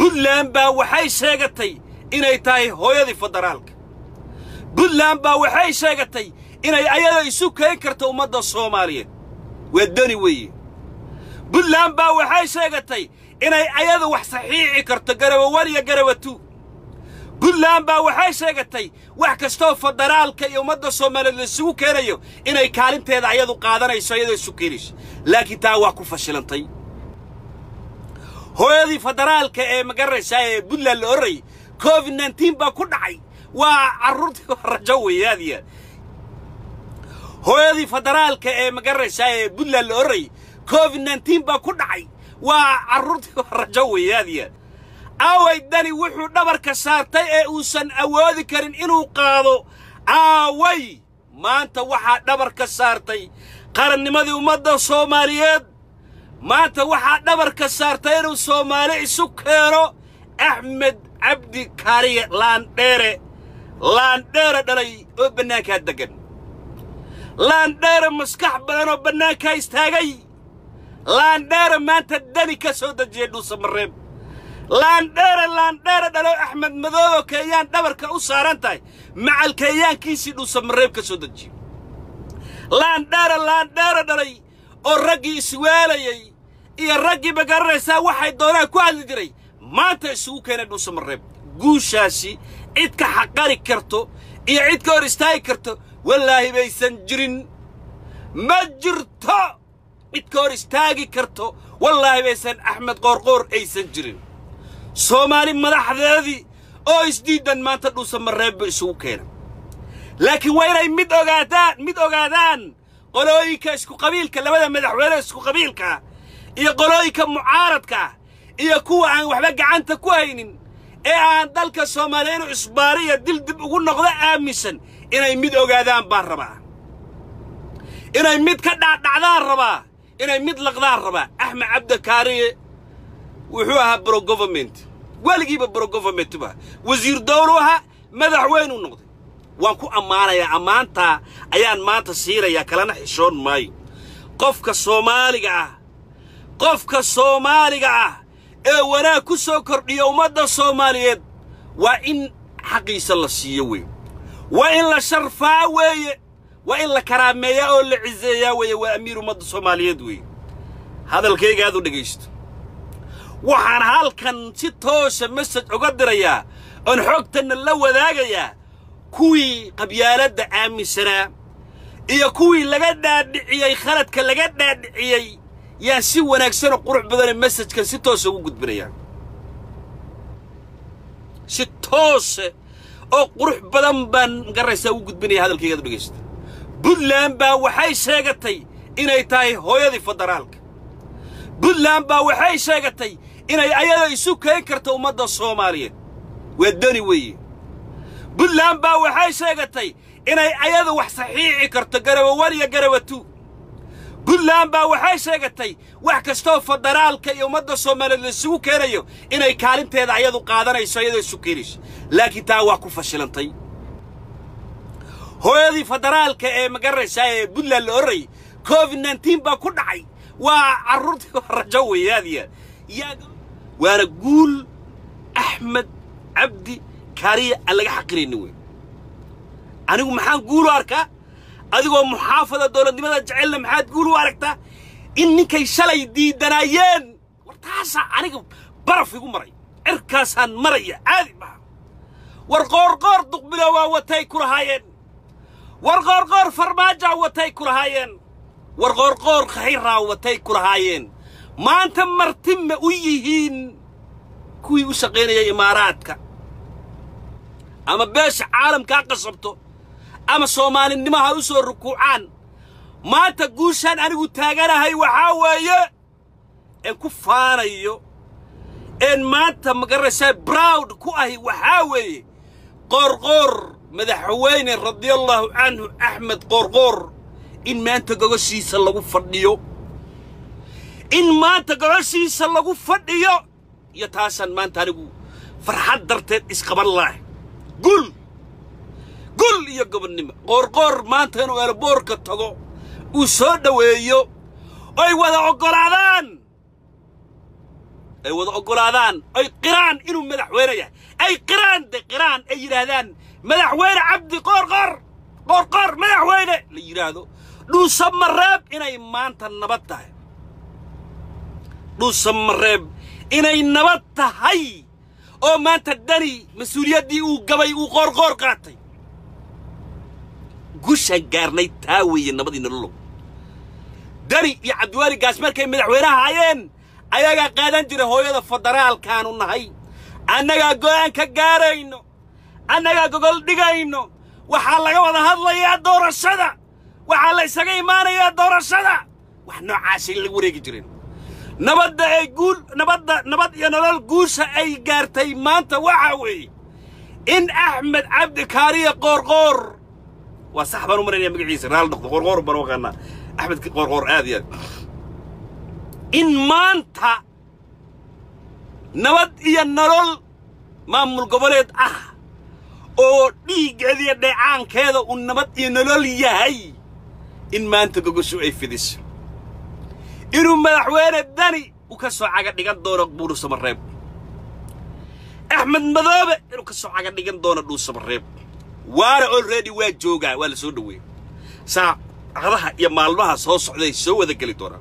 buntland baa waxay sheegatay inay tahay hooyadii federaalka buntland baa waxay sheegatay inay ayada isu keen karto ummadda soomaaliyeed waa dani weeye buntland baa waxay sheegatay inay ayada wax saxiixi karto garawa wan iyo garawa tu buntland baa waxay sheegatay wax kastoo federaalka iyo ummadda soomaaliyeed laisugu keenayo inay kaalinteeda ayadu qaadanayso ayadoo isu keenayso laakiin taa waa ku fashilantay hooyadii federaalka ee magaraysaa ee buntland la orrayay covid nneteen baa ku dhacay waa carruurtii rajo weeye aad iyo aad hooyadii federaalka ee magaraysaa ee buntland la orrayay covid nneteen baa ku dhacay waa carruurtii rajo weeye aad iyo aad aaway dani wuxuu dhabarka saartay ee uusan awoodi karin inuu qaado aaway maanta waxaa dhabarka saartay qarannimadii ummadda soomaaliyeed maanta waxaa dhabarka saartay inuu soomaali isu keeno axmed cabdi kaariye laandheere laandheere dhalay oo bannaankaa deggan laandheere maskax badan oo bannaankaa istaagay laandheere maanta dani ka soo dejiyey dhuusamareeb laandheere laandheere dhalo axmed madoobo keeyaan dhabarka u saaran tahay macal keeyaankiisii dhuusamareeb ka soo dejiyo laandheere laandheere dhalay oo raggii iswaalayey iyo raggii magaranaysaa waxay doonaan ku hadli jiray maanta isugu keenay dhuusamareeb guushaasi cid ka xaqari karto iyo cid ka hor istaagi karto wallaahi baysan jirin ma jirto cid ka hor istaagi karto wallaahi baysan axmed qoorqoor aysan jirin soomaali madaxdeedii oo isdiiddan maanta dhuusamareebba isugu keena laakiin waa inay mid ogaadaan mid ogaadaan qolooyinka isku qabiilka labada madaxweyne isku qabiilkaa iyo qolooyinka mucaaradkaa iyo kuwa aan waxba gacanta ku haynin ee aan dalka soomaaliya inuu isbaariya dil dib ugu noqdo aaminsan inay mid ogaadaan baan rabaa inay mid ka dhaadhacdaan rabaa inay mid laqdaan rabaa axmed cabdikaariye wuxuu ahaa bro government weligiiba bro government ba wasiir dowlu ahaa madaxweynuu noqday waan ku ammaanayaa ammaantaa ayaan maanta siinayaa kalena xishoon maayo qofka soomaaliga ah qofka soomaaliga ah ee wanaag ku soo kordhiya ummadda soomaaliyeed waa in xaqiisa la siiyo wey waa in la sharfaa weeye waa in la karaameeyaa oo la ciseeyaa weeye waa amiir ummadda soomaaliyeed weeye hadalkayga aad u dhegaysto waxaan halkan si toosa mesaj uga dirayaa oon xoogtanna la wadaagayaa kuwii qabyaaladda aaminsanaa iyo kuwii laga dhaadhiciyey khaladka laga dhaadhiciyey yaan si wanaagsanoo qurux badane mesajkan si toosa ugu gudbinayaa si toose oo qurux badan baan magaraysaa ugu gudbinaya hadalkaygaad u dhegaysta buntland baa waxay sheegatay inay tahay hooyadii federaalka buntland baa waxay sheegatay inay ayada isu keen karto ummadda soomaaliyeed waa dani weeye buntland baa waxay sheegatay inay ayadu wax saxiixi karto garawa wan iyo garawa tu buntland baa waxay sheegatay wax kastoo federaalka iyo ummadda soomaaliyeed laisugu keenayo inay kaalinteeda ayadu qaadanayso ayadoo isu keenayso laakiin taa waa ku fashilantay hooyadii federaalka ee magaraysaa ee buntland la orrayay covid nneteen baa ku dhacay waa carruurtii rajo weeye aad iyo aad waana guul axmed cabdi kaariya aan laga xaqiraynin wey anigu maxaan guul u arkaa adigoo muxaafada dowladnimada jecelna maxaad guul u aragtaa in ninkay shalay diidanaayeen war taasaa aniga baraf igu maray cirkaasaan maraya caadi maha war qoorqoor duqbilo waa watay ku lahaayeen war qoorqoor farmaajaa watay ku lahaayeen war qoorqoor khayraa watay ku lahaayeen maanta marti ma u yihiin kuwii u shaqaynayay imaaraadka ama beesha caalamkaa qasabto ama soomaalinimo ha u soo rukuucaan maanta guushaan anigu taaganahay waxaa weeye een ku faanayo een maanta magaraysaa browd ku ahi waxaa weeye qoorqoor madaxweyne radiallaahu canhu axmed qoorqoor in maanta gogoshiisa lagu fadhiyo in maanta gogoshiisa lagu fadhiyo iyo taasaan maanta anigu farxad darteed isqaban laah gul gul iyo gobonnimo qoorqoor maanta inuu eelaboorka tago uu soo dhoweeyo oy wada oggolaadaan ay wada oggolaadaan ay qiraan inuu madaxweyne yahay ay qiraan de qiraan ay yidhaahdaan madaxweyne cabdi qoorqoor qoorqoor madaxweyne la yidhaahdo dhuusamareeb inay maanta nabad tahay dhuusamareeb inay nabad tahay oo maanta dani mas-uuliyaddii uu gabay uu qoorqoor qaatay gushaan gaarnay taa weeye nabadii nololow dani iyo cabdiwaali gaas markay madaxweynaha hayeen ayagaa qaadan jira hooyada federaalkaanu nahay annagaa go'aan ka gaarayno annagaa gogol dhigayno waxaa laga wada hadlayaa doorashada waxaa la isaga imaanayaa doorashada wax noocaasay la wareegi jireen nabadda ay guul nabadda nabad iyo nolol guusha ay gaartay maanta waxaa weeye in axmed cabdi kaariya qoorqoor waa sax baan u maraynaya magaciisa raal noqdo qoorqoor baan u aqaanaa axmed qoorqoor aad iyo aad in maanta nabad iyo nolol maamul goboleed ah oo dhiiggeeda iyo dheecaankeeda uu nabad iyo nolol yahay in maanta gogoshu ay fidiso inuu madaxweyne dani uu ka soo caga dhigan doono buursamareeb axmed madoobe inuu ka soo caga dhigan doono dhuusamareeb waana olready waa joogaa waa la soo dhoweeyey saacadaha iyo maalmaha soo socday soo wada geli doonaan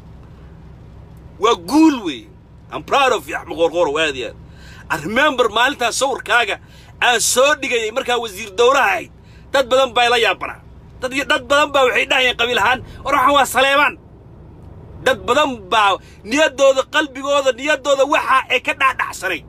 waa guul weeye am proud of you axmed qoorqoorow aad iyo aad I remember maalintaas sawirkaaga aan soo dhigayay markaa wasiir dowlaha ahayd dad badan baa ila yaabanaa dad dad badan baa waxay dhahayeen qabiil ahaan war waxaan waa saleebaan dad badan baa niyaddooda qalbigooda niyaddooda waxa ay ka dhaadhacsanayd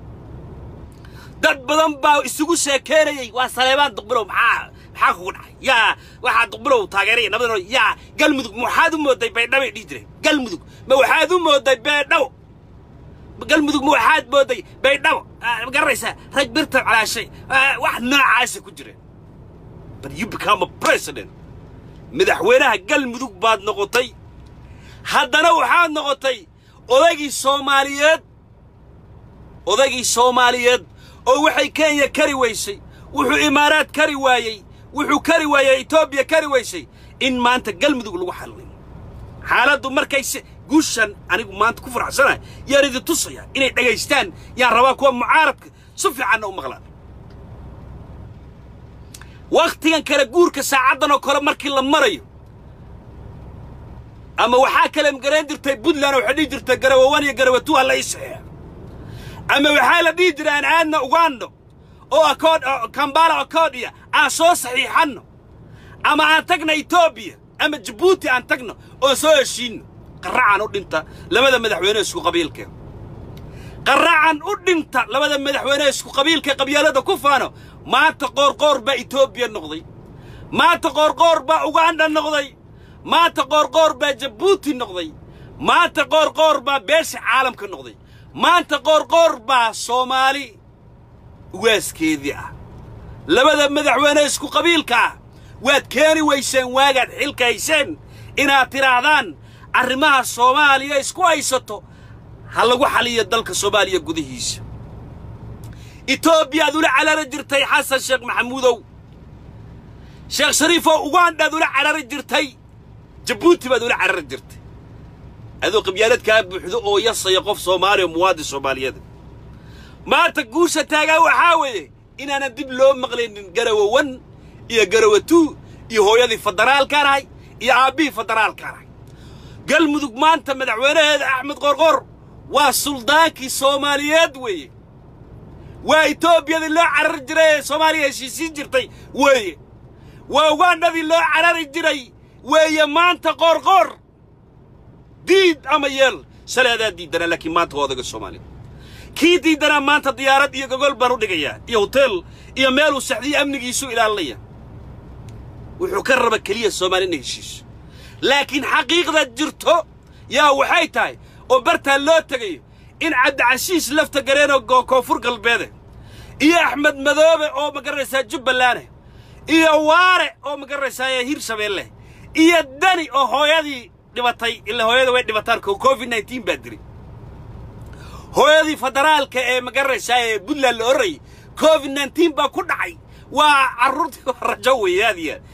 dad badan baa isugu sheekeynayay waa saleebaan duqbilow maxaa maxaa kugu dhacay yaa waxaa duqbilow taageeraya nabadano yaa galmudug ma waxaad u mooday baydhabay dhihi jireen galmudug ma waxaad u mooday beedhaw galmudug ma waxaad mooday baydhabo ma garanaysaa rag birtab calaashay wax noocaasa ku jireen but you become a president madaxweynaha galmudug baad noqotay haddana waxaad noqotay odaygii soomaaliyeed odaygii soomaaliyeed oo waxay kenya kari weysay wuxuu imaaraad kari waayey wuxuu kari waayey etoobiya kari weysay in maanta galmudug lagu xallay xaaladdu markay guushan anigu maanta ku faraxsanahay yaan idin tusaya inay dhagaystaan yaan rabaa kuwa mucaaradka si fiicanna u maqlaan wakhtigan kale guurka saacaddan oo kale markii la marayo ama waxaa kale garayn jirtay puntland waxay dhihi jirtay garawawan iyo garawatu ha la ii saxeexa ama waxaa la dhihi jiray aan aadna ugando oo akood kambala akoodiya aan soo saxiixanno ama aan tagna etoobiya ama jabuuti aan tagno oo soo heshiinno qarracan u dhinta labada madaxweyne isku qabiilka qarracan u dhinta labada madaxweyne isku qabiilka qabyaalada ku faano maanta qoorqoor baa etoobiya noqday maanta qoorqoor baa uganda noqday maanta qoorqoor baa jabuuti noqday maanta qoorqoor baa beesha caalamka noqday maanta qoorqoor baa soomaali ugaaskeedii ah labada madaxweyne isku qabiilka ah waad keeni weyseen waagaad xilka hayseen inaad tidhaahdaan arrimaha soomaaliya isku haysato ha lagu xaliyo dalka soomaaliya gudihiisa etoobiyaad ula carari jirtay xasan sheekh maxamuudow sheekh shariifoo ugandaad ula carari jirtay jabuuti baad ula carari jirtay adoo qabyaalad kaa buuxdo oo yasaya qof soomaaliya muwaadin soomaaliyeeda maanta guusha taagaa waxaa weeye inaanan dib loo maqlaynin garawawan iyo garawatuu iyo hooyadii federaalkaan ahay iyo aabbihii federaalkaan ahay galmudug maanta madaxweynaheeda axmed qorqor waa suldaankii soomaaliyeed weeye waa etoobiyadii loo carari jiray ee soomaaliya heshiisiin jirtay weeye waa ugandhadii loo carari jiray weeye maanta qoorqoor diid ama yeel shalay adaa diiddanaa laakiin maanta waa odaga soomaaliya kii diiddanaa maanta diyaarad iyo gogol baan u dhigayaa iyo hoteel iyo meeluu saxdiyo amnigiisu ilaalinaya wuxuu ka raba keliya soomaaliya inay heshiiso laakiin xaqiiqda jirto yaa waxay tahay oo bartaa loo tegayo in cabdicashiis lafta gareenoo koonfur galbeede iyo axmed madoobe oo ma garanaysaa jubballaane iyo waare oo ma garanaysaa hirshabeelle iyo dani oo hooyadii dhibatay ila hooyada way dhibataan covid nneteen baa diri hooyadii federaalka ee ma garanaysaa ee puntland la orayay covid nneteen baa ku dhacay waa carruurtii rajo weeye aad iyo aad